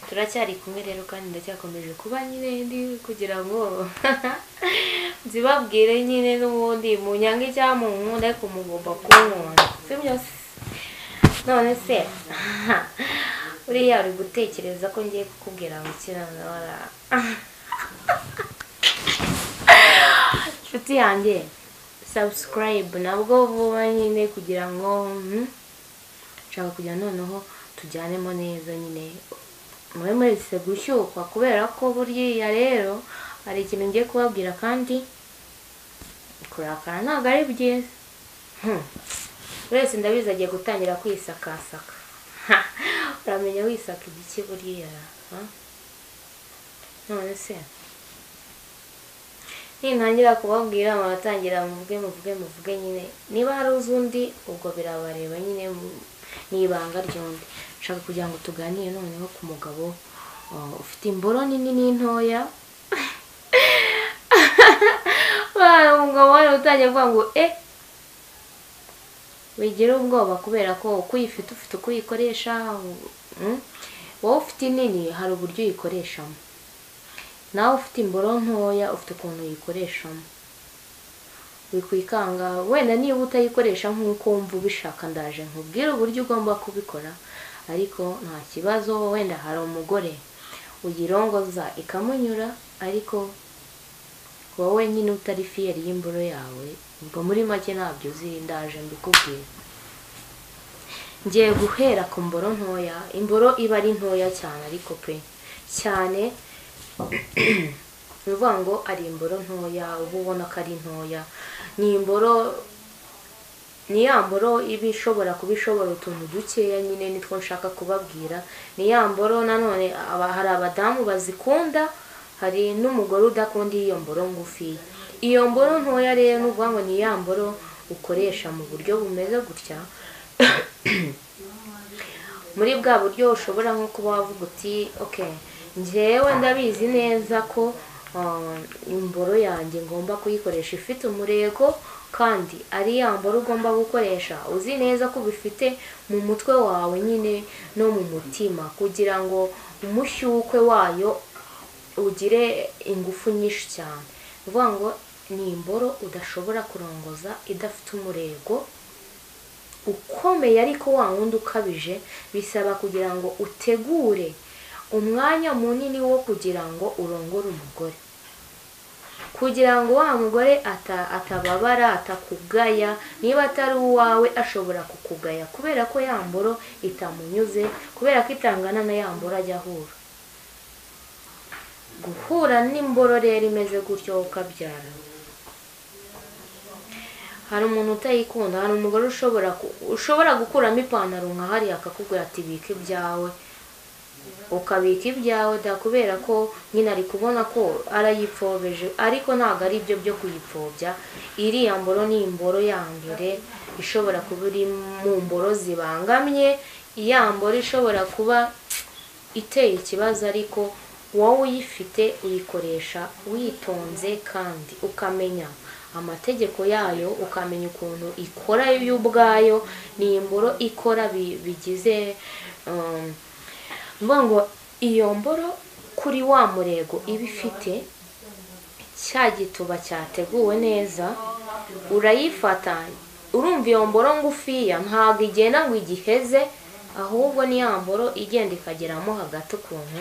turacyari kumwe rero kandi ndacyakomeje kuba nyine ndi kugira ngo zibabwire nyine n'ubundi munyange icyampa nkunda ariko mugomba kunkunda si byose none se buriya uri gutekereza ko ngiye kukubwira ngo kirana wara inshuti yanjye sabusikarayibu nabwo vuba nyine kugira ngo mhm, nshaka kugira noneho tujyanemo neza nyine mube muretse gushyukwa kubera ko buriya rero hari ikintu ngiye kubabwira kandi kurakara ntabwo ari byiza Hmm. wese ndabizi agiye gutangira kwisakasaka Ha! uramenya wisaka igiki buriya ha? none se nintangira kubabwira muratangira muvuge muvuge muvuge nyine niba hari uzi undi ubwo birabareba nyine mu- ni ibanga ry'undi nshaka kugira ngo tuganire noneho ku mugabo uh, ufite imboro nini n'intoya Wa- umugabo wari utangiye kuvuga ngo eh wigira ubwoba kubera ko uko uyifite ufite uko uyikoresha mm, wowe ufite inini hari uburyo uyikoreshamo nawe ufite imboro ntoya ufite ukuntu uyikoresha wikwikanga wenda niba utayikoresha nk'uko wumva ubishaka ndaje nkubwire uburyo ugomba kubikora ariko nta kibazo wenda hari umugore uyirongoza ikamunyura ariko wowe nyine utari fiyeri y'imboro yawe ubwo muri make ntabyo uzi ndaje mbikubwira ngiye guhera ku mboro ntoya imboro iba ari ntoya cyane ariko pe cyane ni ukuvuga ngo ari imboro ntoya uba ubona ko ari ntoya ni imboro ni ya mboro iba ishobora kuba ishobora utuntu dukeya nyine nitwo nshaka kubabwira ni ya mboro nanone aba- hari abadamu bazikunda hari n'umugore udakunda iyo mboro ngufi iyo mboro ntoya rero ni ukuvuga ngo ni ya mboro ukoresha mu buryo bumeze gutya muri bwa buryo ushobora nko kuba wavuga uti ok njyewe ndabizi neza ko ah, imboro yanjye ngomba kuyikoresha ifite umurego kandi ari ya mboro ugomba gukoresha uzi neza ko ubifite mu mutwe wawe nyine no mu mutima kugira ngo umushyukwe wayo ugire ingufu nyinshi cyane ni ukuvuga ngo ni imboro udashobora kurongoza idafite umurego ukomeye ariko wa wundi ukabije bisaba kugira ngo utegure umwanya munini wo kugira ngo urongore umugore kugira ngo wa mugore ata- atababara atakugaya niba atari uwawe ashobora kukugaya kubera ko ya mboro itamunyuze kubera ko itangana na ya mboro ajya ahura guhura n'imboro rero imeze gutyo ukabyara hari umuntu utayikunda hari umugore ushobora ku- ushobora gukuramo ipantaro nka hariya akakubwira ati bika ibyawe ukabika ibyawe da kubera ko nyine ari kubona ko arayipfobeje ariko ntabwo ari ibyo byo kuyipfobya iriya mboro ni imboro ya mbere ishobora kuba iri mu mboro zibangamye iya mboro ishobora kuba iteye ikibazo ariko wowe uyifite uyikoresha witonze kandi ukamenya amategeko yayo ukamenya ukuntu ikora yo ubwayo ni imboro ikora bi- bigize um, mvuga ngo iyo mboro kuri wa murego iba ifite cya gituba cyateguwe neza urayifata urumva iyo mboro ngufiya ntabwo igenda ngo igiheze ahubwo ni ya mboro igenda ikageramo hagati ukuntu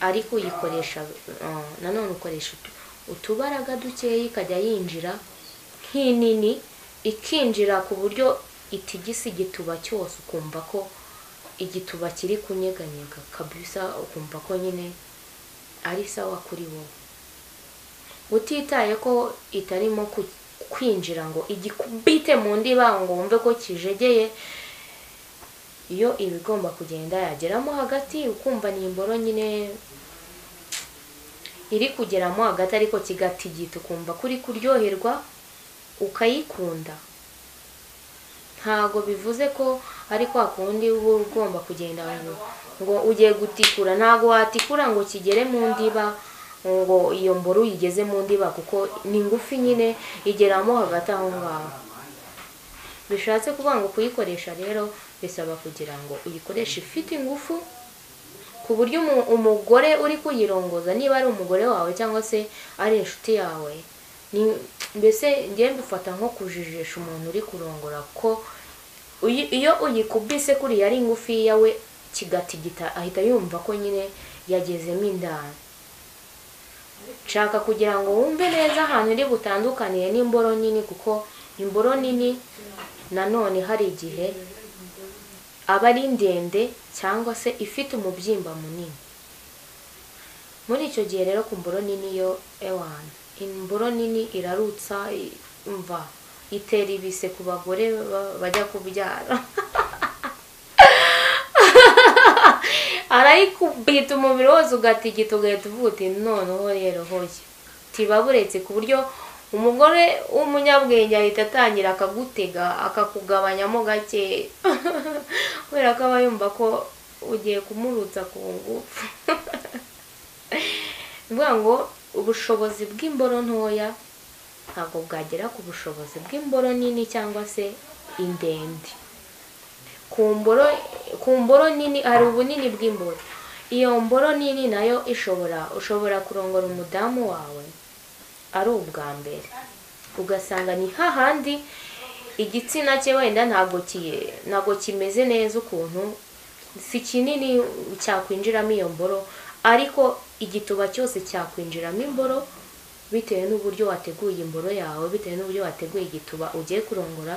ariko uyikoresha uh, nanone ukoresha utu- utubaraga dukeya ikajya yinjira nk'inini ikinjira ku buryo itigisa igituba cyose ukumva ko igituba kiri kunyeganyega kabisa ukumva ko nyine ari sawa kuri wowe utitaye ko itarimo ku- kwinjira ngo igikubite mu ndiba ngo wumve ko kijegeye iyo iba igomba kugenda yageramo hagati ukumva ni imboro nyine iri kugeramo hagati ariko kigatigita ukumva kuri kuryoherwa ukayikunda ntago bivuze ko ari kwa kundi uba ugomba kugenda ngo ngo ugiye gutikura ntago watikura ngo kigere mu ndiba ngo iyo mboro uyigeze mu ndiba kuko ni ngufi nyine igeramo hagati aho ngaho bishatse kuvuga ngo kuyikoresha rero bisaba kugira ngo uyikoreshe ifite ingufu ku buryo umu- umugore uri kuyirongoza niba ari umugore wawe cyangwa se ari inshuti yawe ni- mbese njye mbifata nko kujijisha umuntu uri kurongora ko uyi- iyo uyikubise kuriya ari ngufiya we kigatigita ahita yumva ko nyine yagezemo indani nshaka kugira ngo wumve neza ahantu iri butandukaniye n'imboro nini kuko imboro nini nanone hari igihe aba ari ndende cyangwa se ifite umubyimba munini muri icyo gihe rero ku mboro nini yo ewana imboro nini irarutsa i- umva itera ibise ku bagore ba- bajya kubyara arayikubita umubiri wose ugatigita ugahita uvuga uti noneho rero hoya tiba buretse ku buryo umugore w'umunyabwenge ahita atangira akagutega akakugabanyamo gake kubera ko aba yumva ko ugiye kumurutsa ku ngufu ni ukuvuga ngo ubushobozi bw'imboro ntoya ntabwo bwagera ku bushobozi bw'imboro nini cyangwa se indende ku mboro ku mboro nini hari ubunini bw'imboro iyo mboro nini nayo ishobora ushobora kurongora umudamu wawe ari ubwa mbere ugasanga ni hahandi igitsina cye wenda ntabwo ki- ntabwo kimeze neza ukuntu si kinini cyakwinjiramo iyo mboro ariko igituba cyose cyakwinjiramo imboro bitewe n'uburyo wateguye imboro yawe bitewe n'uburyo wateguye igituba ugiye kurongora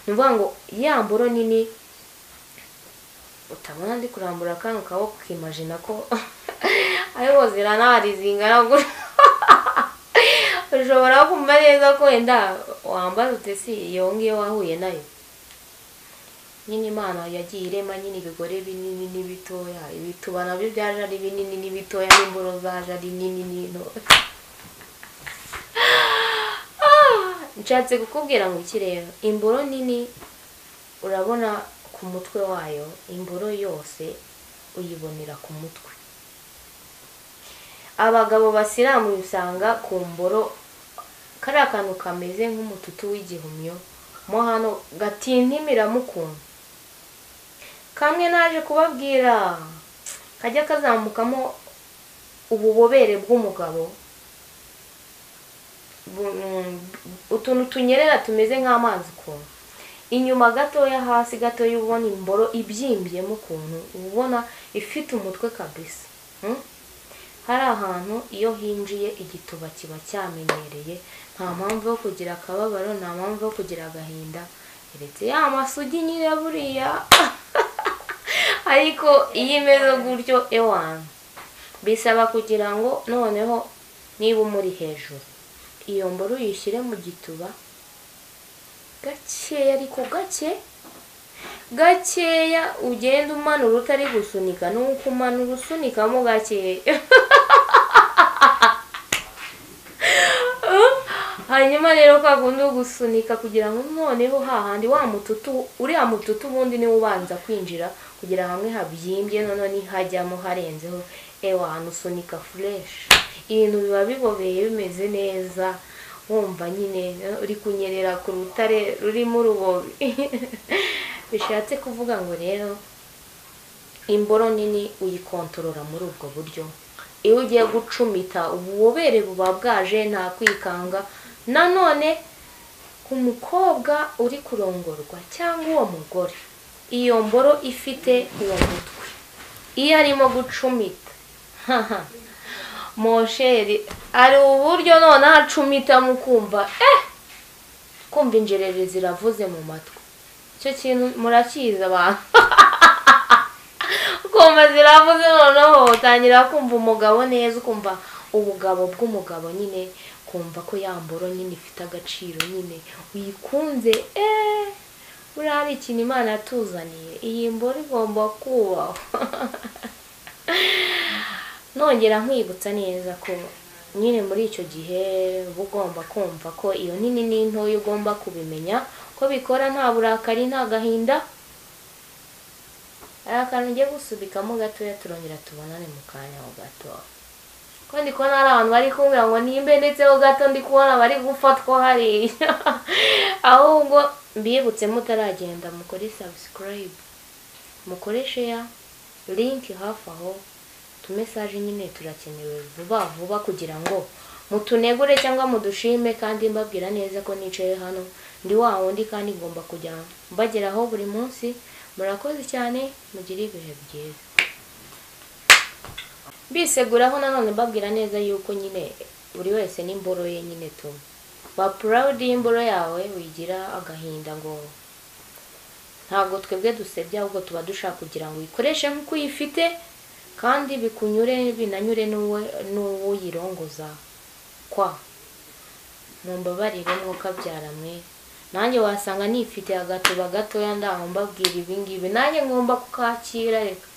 ni ukuvuga ngo ya mboro nini utabona ndi kurambura akantu kawe ukimajina ko ariho ziranahari zingana gutya ushobora kumva neza ko wenda wambara utesi iyo ngiyo wahuye nayo nyine imana yagiye irema nyine ibigore binini n'ibitoya ibituba nabyo byaje ari binini n'ibitoya n'imboro zaje ari nini n'intoya Ah! nshatse kukubwira ngo iki rero imboro nini urabona ku mutwe wayo imboro yose uyibonera ku mutwe abagabo basiramu usanga ku mboro kariya kantu kameze nk'umututu w'igihumyo mo hano gatintimiramo ukuntu kamwe naje kubabwira kajya kazamukamo ububobere bw'umugabo bu- mm, utuntu tunyerera tumeze nk'amazi ukuntu inyuma gatoya hasi gatoya uba ubona imboro ibyimbyemo ukuntu uba ubona ifite umutwe kabisa Mm? hari ahantu iyo hinjiye igituba kiba cyamenyereye nta mpamvu yo kugira akababaro nta mpamvu yo kugira agahinda uretse ya masugi nyine buriya ariko iyo imeze gutyo ewana bisaba kugira ngo noneho niba umuri hejuru iyo mboro uyishyire mu gituba gakeya ariko gake gakeya ugenda umanura utari gusunika nuko umanura usunikamo gakeya hanyuma rero kwa kundi wo gusunika kugira ngo noneho hahandi wa mututu uriya mututu ubundi niwo ubanza kwinjira kugira hamwe habyimbye noneho nihajyamo harenzeho ewa ahantu usunika fureshi ibintu biba bibobeye bimeze neza wumva nyine uri kunyerera ku rutare rurimo urubobi bishatse kuvuga ngo rero imboro nini uyikontorora muri ubwo buryo iyo ugiye gucumita ububobere buba bwaje nta kwikanga nanone ku mukobwa uri kurongorwa cyangwa uwo mugore iyo mboro ifite uwo mutwe iyo arimo gucumita haha mosheri ari uburyo noneho acumitamo ukumva eh kumva injereri ziravuze mu matwi icyo kintu murakizi abantu ukumva ziravuze noneho utangira kumva umugabo neza ukumva ubugabo bw'umugabo nyine kumva ko yamboro nyine ifite agaciro nyine uyikunze eee buriya hari ikintu imana yatuzaniye iyi mboro igomba kubahwa nongera nkwibutsa neza ko nyine muri icyo gihe uba ugomba kumva ko iyo nini n'intoya ugomba kubimenya ko bikora nta burakari nta gahinda hari akantu ugiye gusubikamo gatoya turongera tubonane mu kanya ho gato ko ndi kubona hari abantu bari kumbwira ngo nimbe ndetse ho gato ndi kubona bari gufatwa hariya ahubwo mbibutse mutaragenda mukore subscribe mukore share link hafi aho utumesaje nyine turakenewe vuba vuba kugira ngo mutunegure cyangwa mudushime kandi mbabwira neza ko nicaye hano ndi wa wundi kandi ngomba kujya mbageraho buri munsi murakoze cyane mugire ibihe byiza biseguraho nanone mbabwira neza yuko nyine buri wese n'imboro ye nyine tu wapurawudi y'imboro yawe wigira agahinda ngo ntabwo twebwe dusebya ahubwo tuba dushaka kugira ngo uyikoreshe nk'uko uyifite kandi bikunyure binanyure n'uwe- n'uwuyirongoza kwa mumbabarire mwokabyara mwe nanjye wasanga nifite agatuba gatoya ndaho mbabwira ibingibi nanjye ngomba kukakira reka